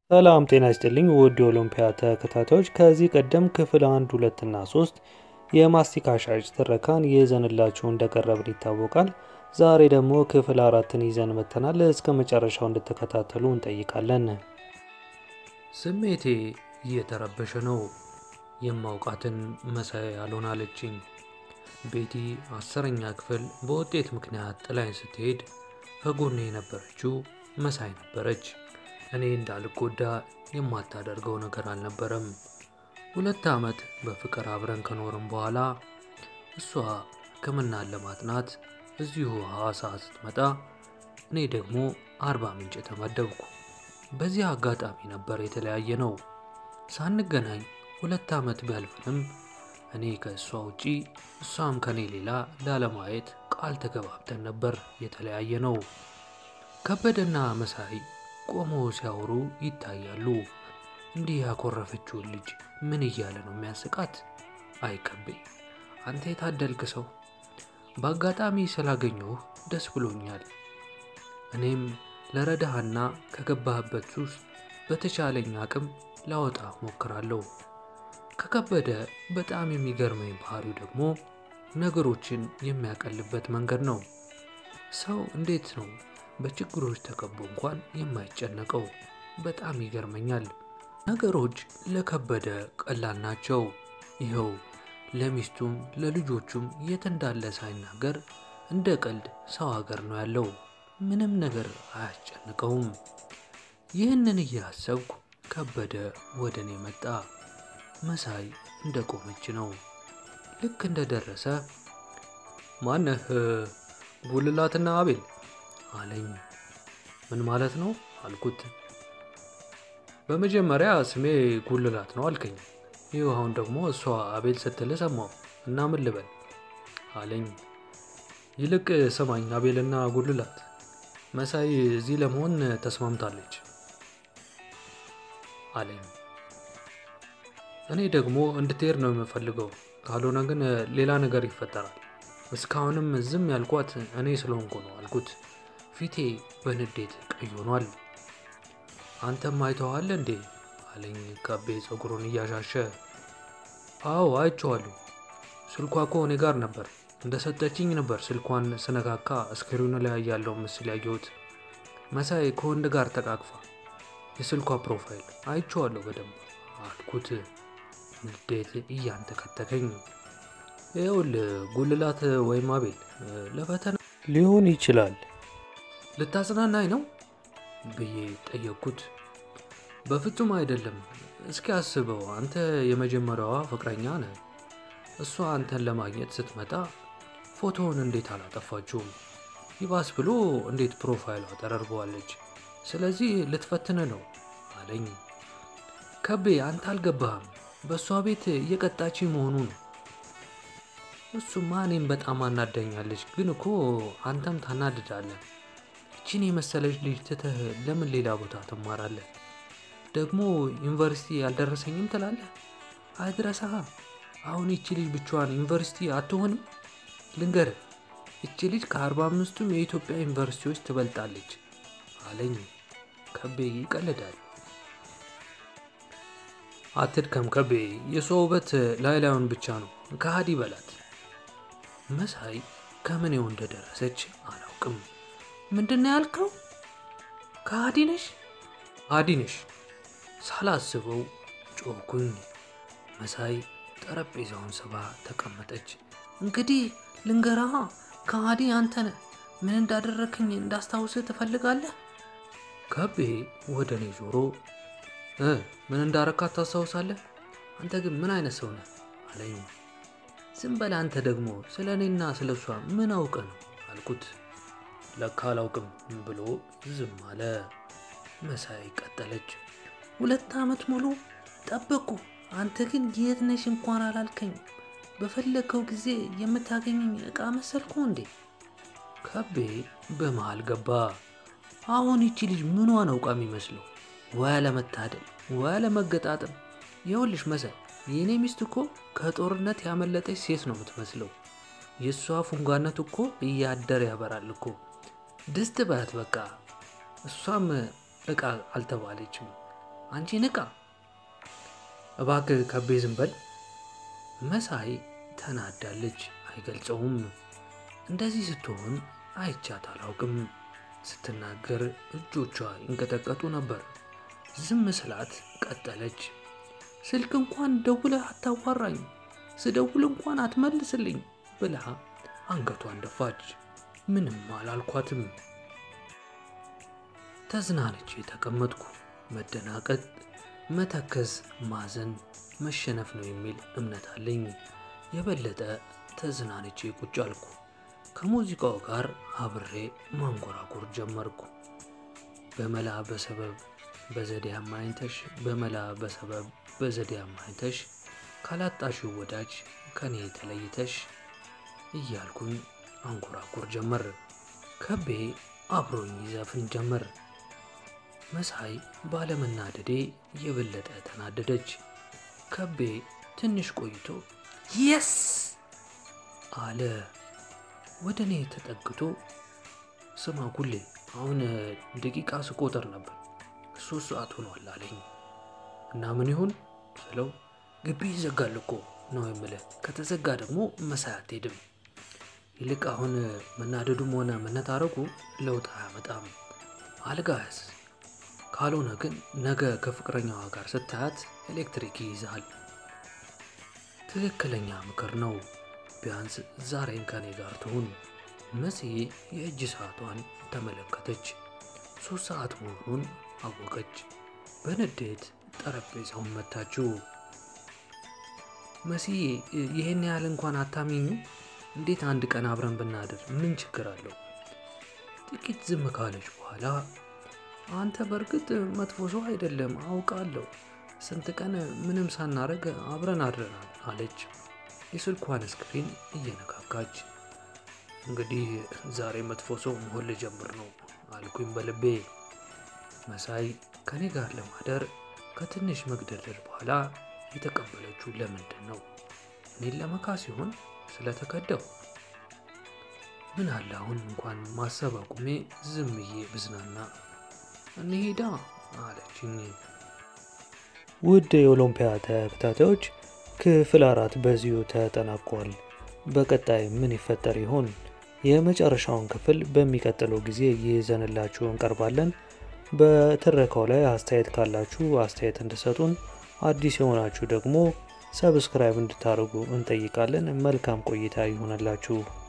ሰላም ጤና ይስጥልኝ ውድ የኦሎምፒያ ተከታታዮች ከዚህ ቀደም ክፍል አንድ ሁለት እና ሶስት የማስቲካ ሻጭ ትረካን ይዘንላችሁ እንደቀረብን ይታወቃል። ዛሬ ደግሞ ክፍል አራትን ይዘን መጥተናል። እስከ መጨረሻው እንድትከታተሉ እንጠይቃለን። ስሜቴ እየተረበሸ ነው። የማውቃትን መሳይ አልሆን አለችኝ። ቤቲ አስረኛ ክፍል በውጤት ምክንያት ጥላኝ ስትሄድ ከጎኔ የነበረችው መሳይ ነበረች። እኔ እንዳልጎዳ የማታደርገው ነገር አልነበረም። ሁለት ዓመት በፍቅር አብረን ከኖርም በኋላ እሷ ሕክምናን ለማጥናት እዚሁ ሐዋሳ ስትመጣ እኔ ደግሞ አርባ ምንጭ ተመደብኩ። በዚህ አጋጣሚ ነበር የተለያየ ነው። ሳንገናኝ ሁለት ዓመት ቢያልፍንም እኔ ከእሷ ውጪ እሷም ከኔ ሌላ ላለማየት ቃል ተገባብተን ነበር የተለያየ ነው። ከበደና መሳይ ቆሞ ሲያወሩ ይታያሉ። እንዲህ ያኮረፈችውን ልጅ ምን እያለ ነው የሚያስቃት? አይከቤ አንተ የታደልክ ሰው፣ በአጋጣሚ ስላገኘሁህ ደስ ብሎኛል። እኔም ለረዳህና ከገባህበት ሱስ በተቻለኝ አቅም ላወጣ ሞክራለሁ። ከከበደ በጣም የሚገርመኝ ባህሪው ደግሞ ነገሮችን የሚያቀልበት መንገድ ነው። ሰው እንዴት ነው በችግሮች ተከቦ እንኳን የማይጨነቀው? በጣም ይገርመኛል። ነገሮች ለከበደ ቀላል ናቸው። ይኸው ለሚስቱም ለልጆቹም የት እንዳለ ሳይናገር እንደ ቀልድ ሰው ሀገር ነው ያለው። ምንም ነገር አያስጨንቀውም። ይህንን እያሰብኩ ከበደ ወደ እኔ መጣ። መሳይ እንደ ቆመች ነው። ልክ እንደደረሰ ማነህ? ጉልላትና አቤል አለኝ። ምን ማለት ነው አልኩት። በመጀመሪያ ስሜ ጉልላት ነው አልከኝ። ይህ አሁን ደግሞ እሷ አቤል ስትል ሰማሁ እና ምን ልበል አለኝ። ይልቅ ስማኝ አቤልና ጉልላት፣ መሳይ እዚህ ለመሆን ተስማምታለች አለኝ። እኔ ደግሞ እንድትሄድ ነው የምፈልገው፣ ካልሆነ ግን ሌላ ነገር ይፈጠራል። እስካሁንም ዝም ያልኳት እኔ ስለሆንኩ ነው አልኩት። ፊቴ በንዴት ቀይ ሆኗል። አንተም አይተዋል እንዴ አለኝ ከቤ ፀጉሩን እያሻሸ። አዎ አይቼዋለሁ። ስልኳ እኮ እኔ ጋር ነበር። እንደሰጠችኝ ነበር ስልኳን ስነካካ እስክሪኑ ላይ ያለው ምስል ያየሁት። መሳይ ከወንድ ጋር ተቃቅፋ የስልኳ ፕሮፋይል አይቼዋለሁ በደንብ አልኩት። ንዴት እያንተከተከኝ ይኸውልህ ጉልላት ወይም አቤል ለፈተና ሊሆን ይችላል ልታጽናናኝ ነው ብዬ ጠየቅኩት። በፍጹም አይደለም። እስኪ አስበው፣ አንተ የመጀመሪያዋ ፍቅረኛ ነህ። እሷ አንተን ለማግኘት ስትመጣ ፎቶውን እንዴት አላጠፋችውም? ይባስ ብሎ እንዴት ፕሮፋይሏ ተደርገዋለች? ስለዚህ ልትፈትን ነው አለኝ። ከቤ አንተ አልገባህም። በእሷ ቤት እየቀጣች መሆኑ ነው። እሱማ እኔም በጣም አናደኛለች፣ ግን እኮ አንተም ታናድዳለህ። ይችን የመሰለች ልጅ ትተህ ለምን ሌላ ቦታ ትማራለህ? ደግሞ ዩኒቨርሲቲ አልደረሰኝም ትላለህ። አይድረስሃ። አሁን ይቺ ልጅ ብቻዋን ዩኒቨርሲቲ አትሆንም። ልንገርህ፣ ይቺ ልጅ ከአርባ አምስቱም የኢትዮጵያ ዩኒቨርሲቲዎች ትበልጣለች አለኝ። ከቤ ይቀልዳል። አትድከም ከቤ፣ የሷ ውበት ላይ ላዩን ብቻ ነው። ከሃዲ በላት። መሳይ ከምኔው እንደደረሰች አላውቅም። ምንድን ነው ያልከው? ከሃዲ ነሽ? ከሃዲ ነሽ። ሳላስበው ጮኩኝ። መሳይ ጠረጴዛውን ስባ ተቀመጠች። እንግዲህ ልንገራሃ፣ ከሃዲ አንተ ነህ። ምን እንዳደረክኝ እንዳስታውስህ ትፈልጋለህ? ከቤ ወደ እኔ ዞሮ እ ምን እንዳረካት ታስታውሳለህ? አንተ ግን ምን አይነት ሰው ነህ አለኝ። ዝም በል አንተ ደግሞ ስለ እኔና ስለ እሷ ምን አውቀ ነው አልኩት። ለካ አላውቅም ብሎ ዝም አለ። መሳይ ቀጠለች። ሁለት ዓመት ሙሉ ጠበቅኩ፣ አንተ ግን የት ነሽ እንኳን አላልከኝ። በፈለግከው ጊዜ የምታገኘኝ ዕቃ መሰልኩ እንዴ? ከቤ በመሃል ገባ። አሁን ይቺ ልጅ ምኗን አውቃ የሚመስለው? ወይ አለመታደል፣ ወይ አለመገጣጠም። ይኸውልሽ መሳይ፣ የእኔ ሚስት እኮ ከጦርነት ያመለጠች ሴት ነው የምትመስለው። የእሷ ፉንጋነት እኮ እያደር ያበራል እኮ ድስት ባት በቃ እሷም እቃ አልተባለችም። አንቺ ንቃ! እባክህ ከቤ ዝም በል። መሳይ ተናዳለች፣ አይገልጸውም። እንደዚህ ስትሆን አይቻት አላውቅም። ስትናገር እጆቿ ይንቀጠቀጡ ነበር። ዝም ስላት ቀጠለች። ስልክ እንኳን ደውለህ አታዋራኝ፣ ስደውል እንኳን አትመልስልኝ ብላ አንገቷን ደፋች። ምንም አላልኳትም። ተዝናንቼ ተቀመጥኩ። መደናቀጥ፣ መተከዝ፣ ማዘን መሸነፍ ነው የሚል እምነት አለኝ። የበለጠ ተዝናንቼ ቁጭ አልኩ። ከሙዚቃው ጋር አብሬ ማንጎራጎር ጀመርኩ። በመላ በሰበብ በዘዴ አማኝተሽ በመላ በሰበብ በዘዴ አማኝተሽ ካላጣሽው ወዳጅ ከኔ ተለይተሽ እያልኩኝ አንጎራጎር ጀመር። ከቤ አብሮኝ ይዘፍን ጀመር። መሳይ ባለመናደዴ የበለጠ ተናደደች። ከቤ ትንሽ ቆይቶ የስ አለ። ወደ እኔ ተጠግቶ ስማ ጉሌ፣ አሁን ደቂቃ ስቆጥር ነበር ሶስት ሰዓት ሆኗል አለኝ። እና ምን ይሁን ስለው ግቢ ይዘጋል እኮ ነው የምልህ። ከተዘጋ ደግሞ መሳይ አትሄድም። ይልቅ አሁን መናደዱም ሆነ መነታረጉ ለውጥ አያመጣም። አልጋ ያዝ፣ ካልሆነ ግን ነገ ከፍቅረኛዋ ጋር ስታያት ኤሌክትሪክ ይይዛል። ትክክለኛ ምክር ነው። ቢያንስ ዛሬን ከኔ ጋር ትሁን። መሲ የእጅ ሰዓቷን ተመለከተች። ሶስት ሰዓት መሆኑን አወቀች። በንዴት ጠረጴዛውን መታችው። መሲ ይህን ያህል እንኳን አታሚኙ? እንዴት አንድ ቀን አብረን ብናድር ምን ችግር አለው? ጥቂት ዝም ካለች በኋላ አንተ በእርግጥ መጥፎ ሰው አይደለም አውቃለሁ። ስንት ቀን ምንም ሳናረግ አብረን አድረናል አለች፣ የስልኳን ስክሪን እየነካካች። እንግዲህ ዛሬ መጥፎ ሰው መሆን ልጀምር ነው አልኩኝ በልቤ። መሳይ ከኔ ጋር ለማደር ከትንሽ መግደርደር በኋላ የተቀበለችው ለምንድን ነው? እኔን ለመካ ሲሆን ስለተከደው ምን አለ አሁን እንኳን ማሰብ አቁሜ ዝም ብዬ ብዝናና። እንሄዳ አለችኝ። ውድ የኦሎምፒያ ተከታታዮች ክፍል አራት በዚሁ ተጠናቋል። በቀጣይ ምን ይፈጠር ይሆን? የመጨረሻውን ክፍል በሚቀጥለው ጊዜ ይዘንላችሁ እንቀርባለን። በትረካው ላይ አስተያየት ካላችሁ አስተያየት እንድሰጡን፣ አዲስ የሆናችሁ ደግሞ ሰብስክራይብ እንድታደርጉ እንጠይቃለን። መልካም ቆይታ ይሆነላችሁ።